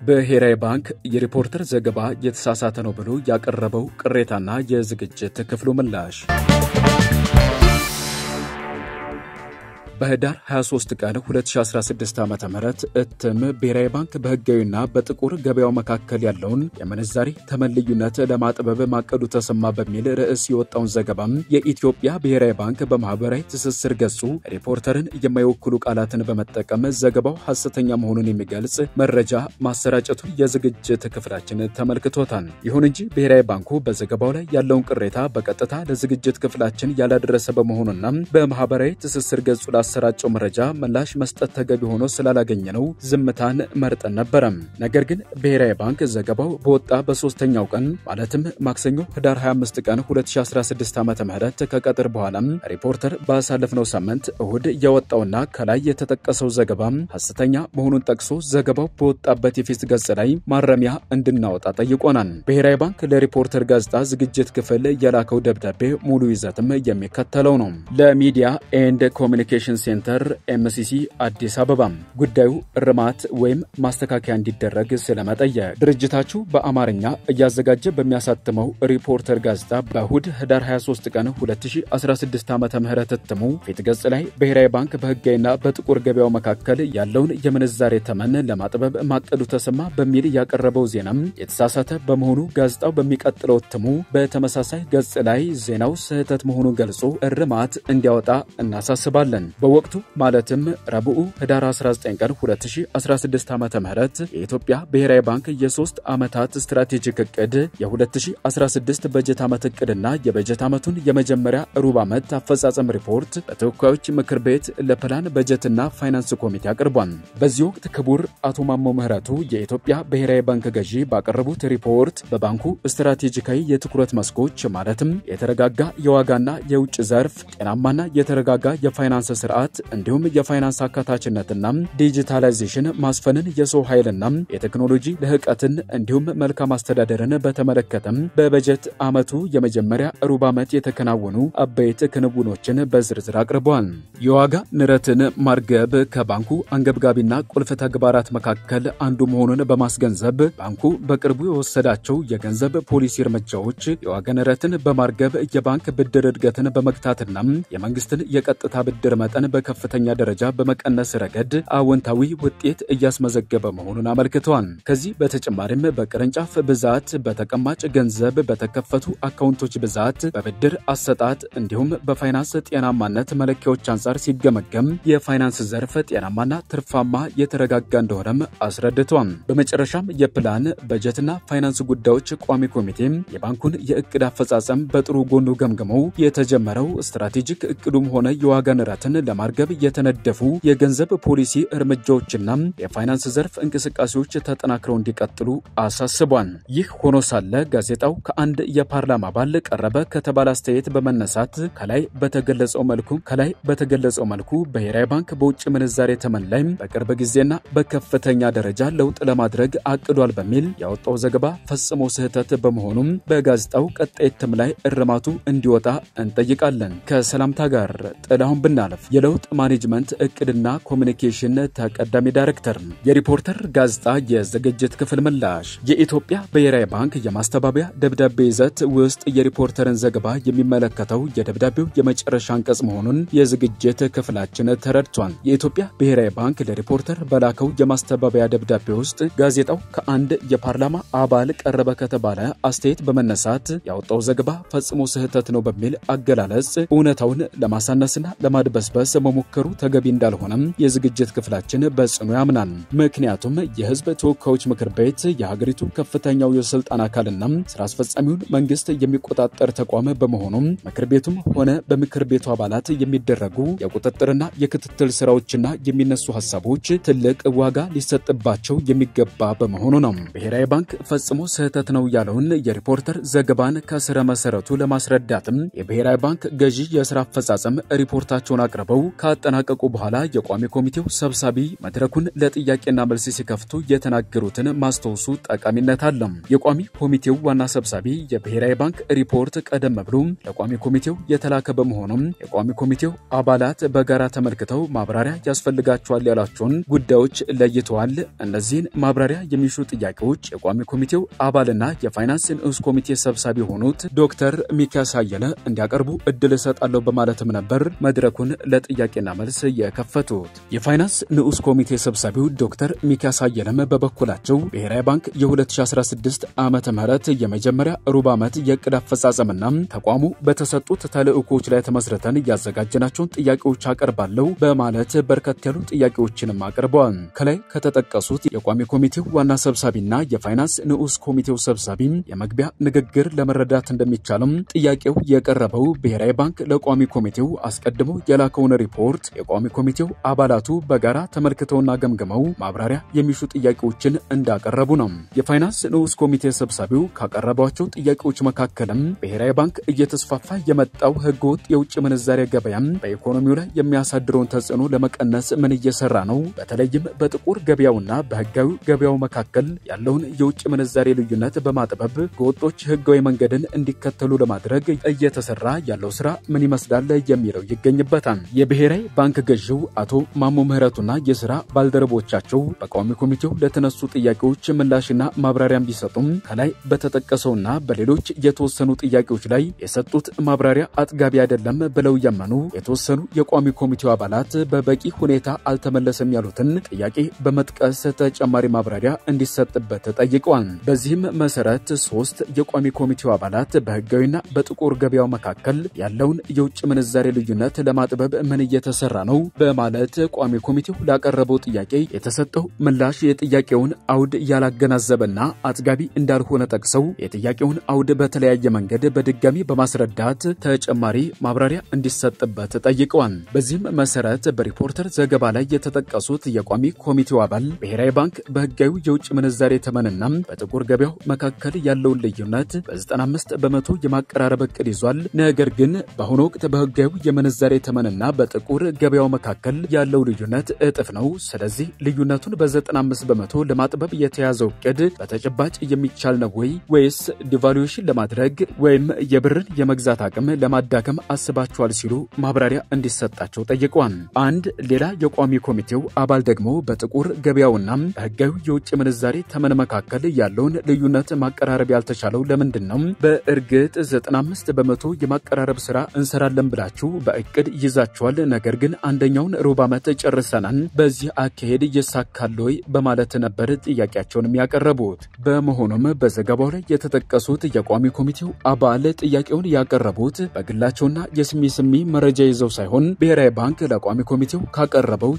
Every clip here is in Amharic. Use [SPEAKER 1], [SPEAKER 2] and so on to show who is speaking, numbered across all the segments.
[SPEAKER 1] ብሔራዊ ባንክ የሪፖርተር ዘገባ የተሳሳተ ነው ብሎ ያቀረበው ቅሬታና የዝግጅት ክፍሉ ምላሽ በህዳር 23 ቀን 2016 ዓ ም እትም ብሔራዊ ባንክ በህጋዊና በጥቁር ገበያው መካከል ያለውን የምንዛሬ ተመን ልዩነት ለማጥበብ ማቀዱ ተሰማ በሚል ርዕስ የወጣውን ዘገባም የኢትዮጵያ ብሔራዊ ባንክ በማህበራዊ ትስስር ገጹ ሪፖርተርን የማይወክሉ ቃላትን በመጠቀም ዘገባው ሐሰተኛ መሆኑን የሚገልጽ መረጃ ማሰራጨቱን የዝግጅት ክፍላችን ተመልክቶታል። ይሁን እንጂ ብሔራዊ ባንኩ በዘገባው ላይ ያለውን ቅሬታ በቀጥታ ለዝግጅት ክፍላችን ያላደረሰ በመሆኑና በማህበራዊ ትስስር ገጹ ላሰራጨው መረጃ ምላሽ መስጠት ተገቢ ሆኖ ስላላገኘ ነው ዝምታን መርጠን ነበረም። ነገር ግን ብሔራዊ ባንክ ዘገባው በወጣ በሶስተኛው ቀን ማለትም ማክሰኞ ህዳር 25 ቀን 2016 ዓ ም ከቀጥር በኋላም ሪፖርተር ባሳለፍነው ሳምንት እሁድ የወጣውና ከላይ የተጠቀሰው ዘገባ ሐሰተኛ መሆኑን ጠቅሶ ዘገባው በወጣበት የፊት ገጽ ላይ ማረሚያ እንድናወጣ ጠይቆናል። ብሔራዊ ባንክ ለሪፖርተር ጋዜጣ ዝግጅት ክፍል የላከው ደብዳቤ ሙሉ ይዘትም የሚከተለው ነው። ለሚዲያ ኤንድ ኮሚኒኬሽን ሴንተር ኤምሲሲ አዲስ አበባ ጉዳዩ እርማት ወይም ማስተካከያ እንዲደረግ ስለመጠየቅ ድርጅታችሁ በአማርኛ እያዘጋጀ በሚያሳትመው ሪፖርተር ጋዜጣ በእሁድ ህዳር 23 ቀን 2016 ዓ ም እትሙ ፊት ገጽ ላይ ብሔራዊ ባንክ በህጋዊና በጥቁር ገበያው መካከል ያለውን የምንዛሬ ተመን ለማጥበብ ማቀዱ ተሰማ በሚል ያቀረበው ዜናም የተሳሳተ በመሆኑ ጋዜጣው በሚቀጥለው እትሙ በተመሳሳይ ገጽ ላይ ዜናው ስህተት መሆኑን ገልጾ እርማት እንዲያወጣ እናሳስባለን። በወቅቱ ማለትም ረቡዕ ህዳር 19 ቀን 2016 ዓ ም የኢትዮጵያ ብሔራዊ ባንክ የሶስት ዓመታት ስትራቴጂክ እቅድ የ2016 በጀት ዓመት እቅድና የበጀት ዓመቱን የመጀመሪያ ሩብ ዓመት አፈጻጸም ሪፖርት በተወካዮች ምክር ቤት ለፕላን በጀትና ፋይናንስ ኮሚቴ አቅርቧል። በዚህ ወቅት ክቡር አቶ ማሞ ምህረቱ የኢትዮጵያ ብሔራዊ ባንክ ገዢ ባቀረቡት ሪፖርት በባንኩ ስትራቴጂካዊ የትኩረት መስኮች ማለትም የተረጋጋ የዋጋና የውጭ ዘርፍ፣ ጤናማና የተረጋጋ የፋይናንስ ስርዓት እንዲሁም የፋይናንስ አካታችነትና ዲጂታላይዜሽን ማስፈንን፣ የሰው ኃይልና የቴክኖሎጂ ልህቀትን እንዲሁም መልካም አስተዳደርን በተመለከተም በበጀት ዓመቱ የመጀመሪያ ሩብ ዓመት የተከናወኑ አበይት ክንውኖችን በዝርዝር አቅርበዋል። የዋጋ ንረትን ማርገብ ከባንኩ አንገብጋቢና ቁልፍ ተግባራት መካከል አንዱ መሆኑን በማስገንዘብ ባንኩ በቅርቡ የወሰዳቸው የገንዘብ ፖሊሲ እርምጃዎች የዋጋ ንረትን በማርገብ የባንክ ብድር እድገትን በመግታትና የመንግስትን የቀጥታ ብድር መጠን በከፍተኛ ደረጃ በመቀነስ ረገድ አዎንታዊ ውጤት እያስመዘገበ መሆኑን አመልክተዋል። ከዚህ በተጨማሪም በቅርንጫፍ ብዛት፣ በተቀማጭ ገንዘብ፣ በተከፈቱ አካውንቶች ብዛት፣ በብድር አሰጣጥ እንዲሁም በፋይናንስ ጤናማነት መለኪያዎች አንጻር ሲገመገም የፋይናንስ ዘርፍ ጤናማና ትርፋማ የተረጋጋ እንደሆነም አስረድተዋል። በመጨረሻም የፕላን በጀትና ፋይናንስ ጉዳዮች ቋሚ ኮሚቴ የባንኩን የእቅድ አፈጻጸም በጥሩ ጎኑ ገምግመው የተጀመረው ስትራቴጂክ እቅዱም ሆነ የዋጋ ንረትን ለማርገብ የተነደፉ የገንዘብ ፖሊሲ እርምጃዎችና የፋይናንስ ዘርፍ እንቅስቃሴዎች ተጠናክረው እንዲቀጥሉ አሳስቧል። ይህ ሆኖ ሳለ ጋዜጣው ከአንድ የፓርላማ አባል ቀረበ ከተባለ አስተያየት በመነሳት ከላይ በተገለጸው መልኩ ከላይ በተገለጸው መልኩ ብሔራዊ ባንክ በውጭ ምንዛሬ ተመን ላይ በቅርብ ጊዜና በከፍተኛ ደረጃ ለውጥ ለማድረግ አቅዷል በሚል ያወጣው ዘገባ ፈጽሞ ስህተት በመሆኑም በጋዜጣው ቀጣይ እትም ላይ እርማቱ እንዲወጣ እንጠይቃለን። ከሰላምታ ጋር ጥላሁን ብናለፍ የለውጥ ማኔጅመንት እቅድና ኮሚኒኬሽን ተቀዳሚ ዳይሬክተር። የሪፖርተር ጋዜጣ የዝግጅት ክፍል ምላሽ የኢትዮጵያ ብሔራዊ ባንክ የማስተባበያ ደብዳቤ ይዘት ውስጥ የሪፖርተርን ዘገባ የሚመለከተው የደብዳቤው የመጨረሻ አንቀጽ መሆኑን የዝግጅት ክፍላችን ተረድቷል። የኢትዮጵያ ብሔራዊ ባንክ ለሪፖርተር በላከው የማስተባበያ ደብዳቤ ውስጥ ጋዜጣው ከአንድ የፓርላማ አባል ቀረበ ከተባለ አስተያየት በመነሳት ያወጣው ዘገባ ፈጽሞ ስህተት ነው በሚል አገላለጽ እውነታውን ለማሳነስና ለማድበስበስ መሞከሩ ተገቢ እንዳልሆነም የዝግጅት ክፍላችን በጽኑ ያምናል። ምክንያቱም የሕዝብ ተወካዮች ምክር ቤት የሀገሪቱ ከፍተኛው የስልጣን አካልና ስራ አስፈጻሚውን መንግስት የሚቆጣጠር ተቋም በመሆኑም ምክር ቤቱም ሆነ በምክር ቤቱ አባላት የሚደረጉ የቁጥጥርና የክትትል ስራዎችና የሚነሱ ሀሳቦች ትልቅ ዋጋ ሊሰጥባቸው የሚገባ በመሆኑ ነው። ብሔራዊ ባንክ ፈጽሞ ስህተት ነው ያለውን የሪፖርተር ዘገባን ከስረ መሰረቱ ለማስረዳትም የብሔራዊ ባንክ ገዢ የስራ አፈጻጸም ሪፖርታቸውን አቅርበው ካጠናቀቁ በኋላ የቋሚ ኮሚቴው ሰብሳቢ መድረኩን ለጥያቄና መልስ ሲከፍቱ የተናገሩትን ማስታወሱ ጠቃሚነት አለው። የቋሚ ኮሚቴው ዋና ሰብሳቢ የብሔራዊ ባንክ ሪፖርት ቀደም ብሎ ለቋሚ ኮሚቴው የተላከ በመሆኑም የቋሚ ኮሚቴው አባላት በጋራ ተመልክተው ማብራሪያ ያስፈልጋቸዋል ያላቸውን ጉዳዮች ለይተዋል። እነዚህን ማብራሪያ የሚሹ ጥያቄዎች የቋሚ ኮሚቴው አባልና የፋይናንስ ንዑስ ኮሚቴ ሰብሳቢ የሆኑት ዶክተር ሚኪያስ አየለ እንዲያቀርቡ እድል እሰጣለሁ በማለትም ነበር መድረኩን ለጥያቄና መልስ የከፈቱት። የፋይናንስ ንዑስ ኮሚቴ ሰብሳቢው ዶክተር ሚኪያስ አየለም በበኩላቸው ብሔራዊ ባንክ የ2016 ዓመተ ምህረት የመጀመሪያ ሩብ ዓመት የዕቅድ አፈጻጸምና ተቋሙ በተሰጡት ተልዕኮች ላይ ተመስርተን ያዘጋጀናቸውን ጥያቄዎች አቀርባለሁ በማለት በርከት ያሉ ጥያቄዎችንም አቅርበዋል። ከላይ ከተጠቀሱት የቋሚ ኮሚቴው ዋና ሰብሳቢና የፋይናንስ ንዑስ ኮሚቴው ሰብሳቢ የመግቢያ ንግግር ለመረዳት እንደሚቻልም ጥያቄው የቀረበው ብሔራዊ ባንክ ለቋሚ ኮሚቴው አስቀድሞ የላከውን ሪፖርት የቋሚ ኮሚቴው አባላቱ በጋራ ተመልክተውና ገምግመው ማብራሪያ የሚሹ ጥያቄዎችን እንዳቀረቡ ነው። የፋይናንስ ንዑስ ኮሚቴ ሰብሳቢው ካቀረቧቸው ጥያቄዎች መካከልም ብሔራዊ ባንክ እየተስፋፋ የመጣው ህገወጥ የውጭ ምንዛሬ ገበያም በኢኮኖሚው ላይ የሚያሳድረውን ተጽዕኖ ለመቀነስ ምን እየሰራ ነው? በተለይም በጥቁር ገበያውና በህጋዊ ገበያው መካከል ያለውን የውጭ ምንዛሬ ልዩነት በማጥበብ ህገወጦች ህጋዊ መንገድን እንዲከተሉ ለማድረግ እየተሰራ ያለው ስራ ምን ይመስላል የሚለው ይገኝበታል። የብሔራዊ ባንክ ገዢው አቶ ማሞ ምህረቱና የስራ ባልደረቦቻቸው በቋሚ ኮሚቴው ለተነሱ ጥያቄዎች ምላሽና ማብራሪያም ቢሰጡም ከላይ በተጠቀሰውና በሌሎች የተወሰኑ ጥያቄዎች ላይ የሰጡት ማብራሪያ አጥጋቢ አይደለም ብለው ያመኑ የተወሰኑ የቋሚ ኮሚቴው አባላት በበቂ ሁኔታ አልተመለሰም ያሉትን ጥያቄ በመጥቀስ ተጨማሪ ማብራሪያ እንዲሰጥበት ጠይቀዋል። በዚህም መሰረት ሶስት የቋሚ ኮሚቴው አባላት በህጋዊና በጥቁር ገበያው መካከል ያለውን የውጭ ምንዛሬ ልዩነት ለማጥበብ ምን እየተሰራ ነው በማለት ቋሚ ኮሚቴው ላቀረበው ጥያቄ የተሰጠው ምላሽ የጥያቄውን አውድ ያላገናዘበና አጥጋቢ እንዳልሆነ ጠቅሰው የጥያቄውን አውድ በተለያየ መንገድ በድጋሚ በማስረዳት ተጨማሪ ማብራሪያ እንዲሰጥበት ጠይቀዋል። በዚህም መሰረት በሪፖርተር ዘገባ ላይ የተጠቀሱት የቋሚ ኮሚቴው አባል ብሔራዊ ባንክ በህጋዊ የውጭ ምንዛሬ ተመንና በጥቁር ገበያው መካከል ያለውን ልዩነት በ95 በመቶ የማቀራረብ እቅድ ይዟል። ነገር ግን በአሁኑ ወቅት በህጋዊ የምንዛሬ ተመንና በጥቁር ገበያው መካከል ያለው ልዩነት እጥፍ ነው። ስለዚህ ልዩነቱን በ95 በመቶ ለማጥበብ የተያዘው እቅድ በተጨባጭ የሚቻል ነው ወይ ወይስ ዲቫሉዌሽን ለማድረግ ወይም የብርን የመግዛት አቅም ለማዳከም አስባቸዋል ሲሉ ማብራሪያ እንዲሰጣቸው ጠይቀዋል። አንድ ሌላ የቋሚ ኮሚቴው አባል ደግሞ በጥቁር ገበያውና በህጋዊ የውጭ ምንዛሬ ተመን መካከል ያለውን ልዩነት ማቀራረብ ያልተቻለው ለምንድን ነው? በእርግጥ 95 በመቶ የማቀራረብ ስራ እንሰራለን ብላችሁ በእቅድ ይዛችኋል። ነገር ግን አንደኛውን ሩብ ዓመት ጨርሰናል። በዚህ አካሄድ ይሳካል ወይ በማለት ነበር ጥያቄያቸውን ያቀረቡት። በመሆኑም በዘገባው ላይ የተጠቀሱት የቋሚ ኮሚቴው አባል ጥያቄውን ያቀረቡት በግላቸውና የስሚ ስሚ መረጃ ይዘው ሳይሆን ብሔራዊ ባንክ ለቋሚ ኮሚቴው ካቀረበው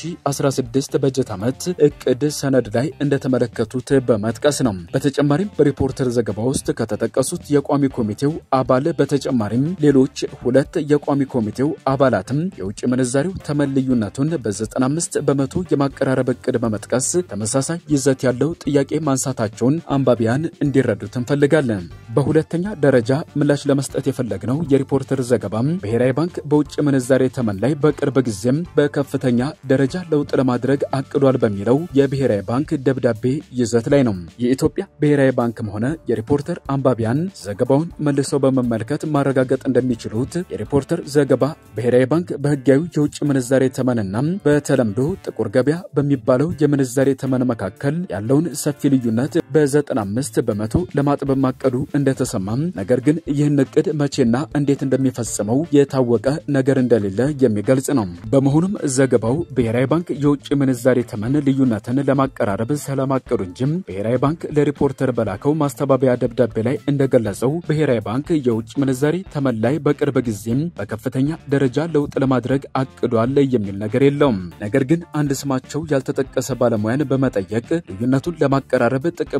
[SPEAKER 1] የ2016 በጀት ዓመት እቅድ ሰነድ ላይ እንደተመለከቱት በመጥቀስ ነው። በተጨማሪም በሪፖርተር ዘገባ ውስጥ ከተጠቀሱት የቋሚ ኮሚቴው አባል በተጨማሪም ሌሎች ሁለት የቋሚ ኮሚቴው አባላትም የውጭ ምንዛሬው ተመን ልዩነቱን በ95 በመቶ የማቀራረብ እቅድ በመጥቀስ ተመሳሳይ ይዘት ያለው ጥያቄ ማንሳታቸውን አንባቢያን እንዲረዱት እንፈልጋለን። በሁለተኛ ደረጃ ምላሽ ለመስጠት የፈለግነው የሪፖርተር ዘገባም ብሔራዊ ባንክ በውጭ ምንዛሬ ተመን ላይ በቅርብ ጊዜም በከፍተኛ ደረጃ ለውጥ ለማድረግ አቅዷል በሚለው የብሔራዊ ባንክ ደብዳቤ ይዘት ላይ ነው። የኢትዮጵያ ብሔራዊ ባንክም ሆነ የሪፖርተር አንባቢያን ዘገባውን መልሰው በመመልከት ማረጋገጥ እንደሚችሉት የሪፖርተር ዘገባ ብሔራዊ ባንክ በህጋዊ የውጭ ምንዛሬ ተመንና በተለምዶ ጥቁር ገበያ በሚባለው የምንዛሬ ተመን መካከል ያለውን ሰፊ ልዩነት በ95 በመቶ ለማጥበብ ማቀዱ እንደተሰማም፣ ነገር ግን ይህን እቅድ መቼና እንዴት እንደሚፈጽመው የታወቀ ነገር እንደሌለ የሚገልጽ ነው። በመሆኑም ዘገባው ብሔራዊ ባንክ የውጭ ምንዛሬ ተመን ልዩነትን ለማቀራረብ ስለማቀዱ እንጂም ብሔራዊ ባንክ ለሪፖርተር በላከው ማስተባበያ ደብዳቤ ላይ እንደገለጸው ብሔራዊ ባንክ የውጭ ምንዛሬ ተመን ላይ በቅርብ ጊዜም በከፍተኛ ደረጃ ለውጥ ለማድረግ አቅዷል የሚል ነገር የለውም። ነገር ግን አንድ ስማቸው ያልተጠቀሰ ባለሙያን በመጠየቅ ልዩነቱን ለማቀራረብ ጥቅም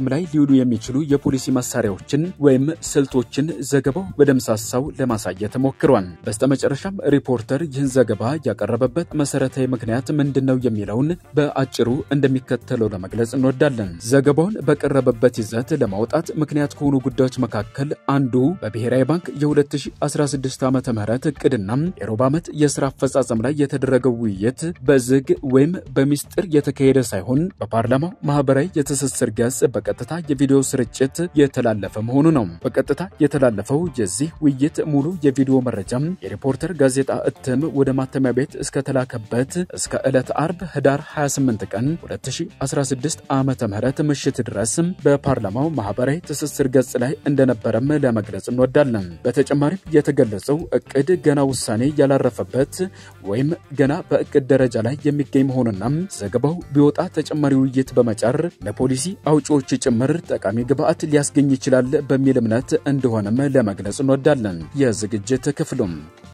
[SPEAKER 1] ጥቅም ላይ ሊውሉ የሚችሉ የፖሊሲ መሳሪያዎችን ወይም ስልቶችን ዘገባው በደምሳሳው ለማሳየት ሞክሯል። በስተመጨረሻም ሪፖርተር ይህን ዘገባ ያቀረበበት መሰረታዊ ምክንያት ምንድን ነው የሚለውን በአጭሩ እንደሚከተለው ለመግለጽ እንወዳለን። ዘገባውን በቀረበበት ይዘት ለማውጣት ምክንያት ከሆኑ ጉዳዮች መካከል አንዱ በብሔራዊ ባንክ የ2016 ዓ ም እቅድና የሩብ ዓመት የሥራ አፈጻጸም ላይ የተደረገው ውይይት በዝግ ወይም በሚስጥር የተካሄደ ሳይሆን በፓርላማው ማህበራዊ የትስስር ገጽ በቀጥታ የቪዲዮ ስርጭት የተላለፈ መሆኑ ነው። በቀጥታ የተላለፈው የዚህ ውይይት ሙሉ የቪዲዮ መረጃም የሪፖርተር ጋዜጣ እትም ወደ ማተሚያ ቤት እስከተላከበት እስከ ዕለት አርብ ህዳር 28 ቀን 2016 ዓ ም ምሽት ድረስ በፓርላማው ማህበራዊ ትስስር ገጽ ላይ እንደነበረም ለመግለጽ እንወዳለን። በተጨማሪም የተገለጸው እቅድ ገና ውሳኔ ያላረፈበት ወይም ገና በእቅድ ደረጃ ላይ የሚገኝ መሆኑና ዘገባው ቢወጣ ተጨማሪ ውይይት በመጫር ለፖሊሲ አውጪዎች ጭምር ጠቃሚ ግብዓት ሊያስገኝ ይችላል በሚል እምነት እንደሆነም ለመግለጽ እንወዳለን። የዝግጅት ክፍሉም